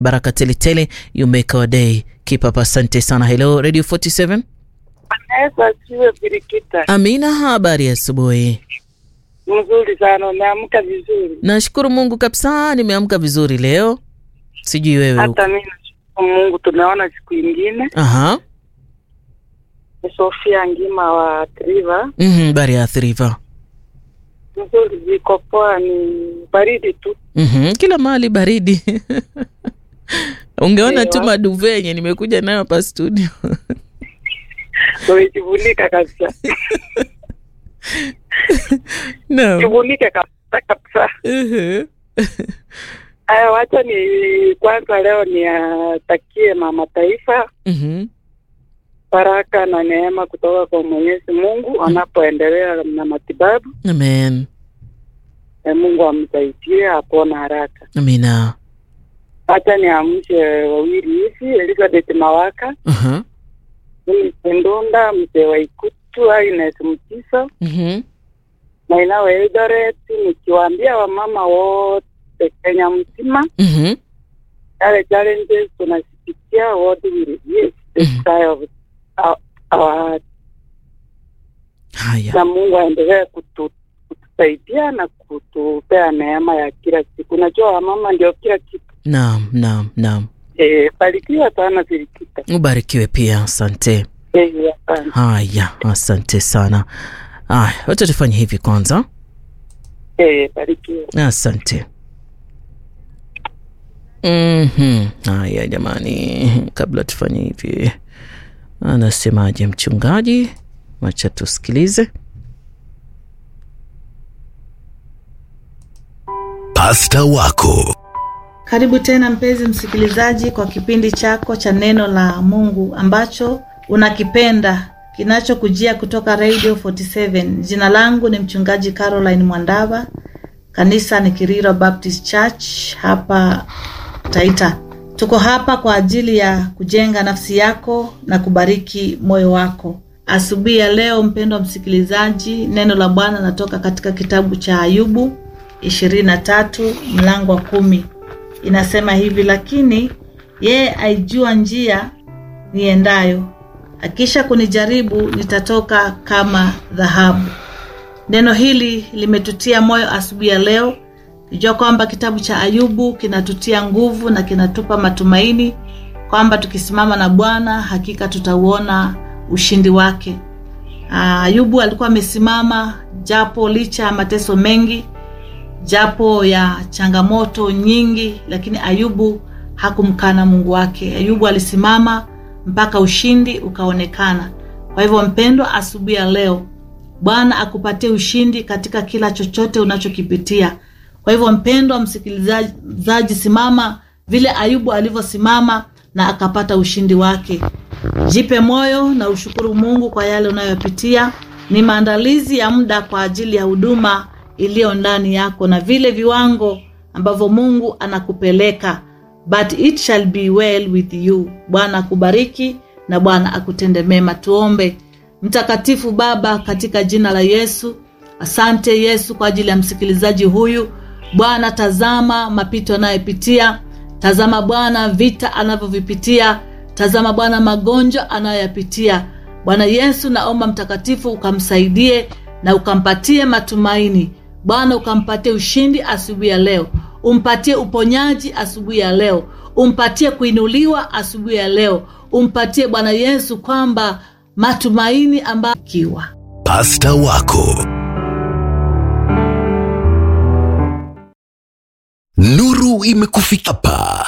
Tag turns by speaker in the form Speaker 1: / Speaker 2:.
Speaker 1: baraka teletele, you make our day. Keep up, asante sana. Hello Radio 47.
Speaker 2: Yesu asiwe Birikita.
Speaker 1: Amina, habari ya asubuhi.
Speaker 2: Mzuri sana, umeamka vizuri.
Speaker 1: Nashukuru Mungu kabisa, nimeamka vizuri leo. Sijui wewe.
Speaker 2: Hata mimi nashukuru Mungu, tumeona siku ingine.
Speaker 1: Aha.
Speaker 2: Ni Sofia Ngima wa Triva.
Speaker 1: Mhm, bari ya Thriva.
Speaker 2: Mzuri, ziko poa, ni baridi tu.
Speaker 1: Mhm, kila mahali baridi. Ungeona tu
Speaker 2: Ewa.
Speaker 1: maduve yenye nimekuja nayo hapa studio.
Speaker 2: Umejivulika kabisa,
Speaker 1: Naam.
Speaker 2: jivulike kabisa kabisa.
Speaker 1: Mhm.
Speaker 2: Haya, wacha ni kwanza leo niatakie mama taifa
Speaker 1: Mhm.
Speaker 2: baraka na neema kutoka kwa Mwenyezi Mungu anapoendelea na matibabu.
Speaker 1: Amen.
Speaker 2: E, Mungu amsaidie apone haraka.
Speaker 1: Amina.
Speaker 2: Hata niamshe wawili hivi, Elizabeth Mawaka,
Speaker 1: Aha.
Speaker 2: mimi Ndunda, mzee wa Ikutu, Agnes Mtiso
Speaker 1: Mhm.
Speaker 2: na inawe Eldoret, nikiwaambia wamama wote Kenya mzima
Speaker 1: Mhm.
Speaker 2: yale challenges tunazipitia, what will yes, the
Speaker 1: Mhm.
Speaker 2: sky of our, our,
Speaker 1: Haya.
Speaker 2: na Mungu aendelee kutu, kutusaidia na kutupea neema ya kila siku. Unajua wamama ndio kila kitu.
Speaker 1: Naam, naam, naam.
Speaker 2: E, barikiwa sana Zirikita.
Speaker 1: Ubarikiwe pia, asante.
Speaker 2: E, asante.
Speaker 1: Haya, asante sana. Aya, wacha tufanye hivi kwanza.
Speaker 2: E, barikiwa.
Speaker 1: Asante. Mhm. Haya jamani, kabla tufanye hivi, anasemaje mchungaji? Wacha tusikilize.
Speaker 3: Pasta wako
Speaker 4: Karibu tena mpenzi msikilizaji kwa kipindi chako cha neno la Mungu ambacho unakipenda kinachokujia kutoka Radio 47. Jina langu ni mchungaji Caroline Mwandava, kanisa ni Kiriro Baptist Church hapa Taita. Tuko hapa kwa ajili ya kujenga nafsi yako na kubariki moyo wako. Asubuhi ya leo, mpendwa msikilizaji, neno la Bwana natoka katika kitabu cha Ayubu 23 mlango wa kumi inasema hivi: lakini yeye aijua njia niendayo, akisha kunijaribu nitatoka kama dhahabu. Neno hili limetutia moyo asubuhi ya leo, kijua kwamba kitabu cha Ayubu kinatutia nguvu na kinatupa matumaini kwamba tukisimama na Bwana hakika tutauona ushindi wake. Aa, Ayubu alikuwa amesimama japo licha ya mateso mengi japo ya changamoto nyingi, lakini Ayubu hakumkana Mungu wake. Ayubu alisimama mpaka ushindi ukaonekana. Kwa hivyo, mpendwa, asubuhi ya leo Bwana akupatie ushindi katika kila chochote unachokipitia. Kwa hivyo, mpendwa msikilizaji, simama vile Ayubu alivyosimama na akapata ushindi wake. Jipe moyo na ushukuru Mungu kwa yale unayopitia. Ni maandalizi ya muda kwa ajili ya huduma iliyo ndani yako na vile viwango ambavyo Mungu anakupeleka, but it shall be well with you. Bwana akubariki na Bwana akutende mema. Tuombe. Mtakatifu Baba, katika jina la Yesu, asante Yesu kwa ajili ya msikilizaji huyu. Bwana, tazama mapito anayopitia, tazama Bwana vita anavyovipitia, tazama Bwana magonjwa anayoyapitia. Bwana Yesu, naomba mtakatifu ukamsaidie na ukampatie matumaini Bwana, ukampatie ushindi asubuhi ya leo, umpatie uponyaji asubuhi ya leo, umpatie kuinuliwa asubuhi ya leo, umpatie Bwana Yesu kwamba matumaini ambayo kiwa
Speaker 3: pasta wako nuru imekufika hapa